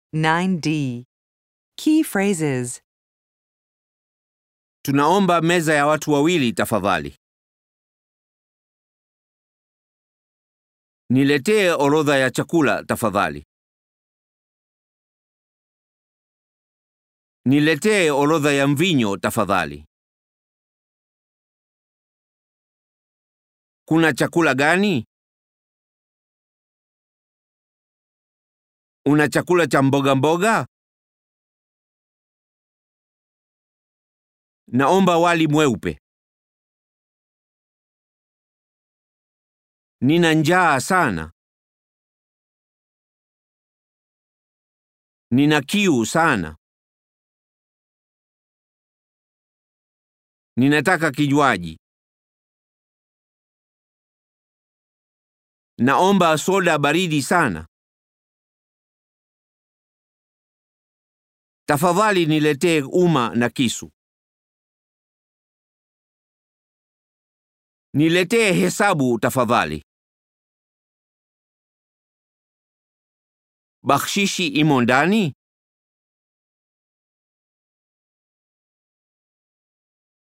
9D. Key phrases. Tunaomba meza ya watu wawili tafadhali. Niletee orodha ya chakula tafadhali. Niletee orodha ya mvinyo tafadhali. Kuna chakula gani? Una chakula cha mboga mboga? Naomba wali mweupe. Nina njaa sana. Nina kiu sana. Ninataka kinywaji. Naomba soda baridi sana. Tafadhali niletee uma na kisu. Niletee hesabu tafadhali. Bakshishi imo ndani?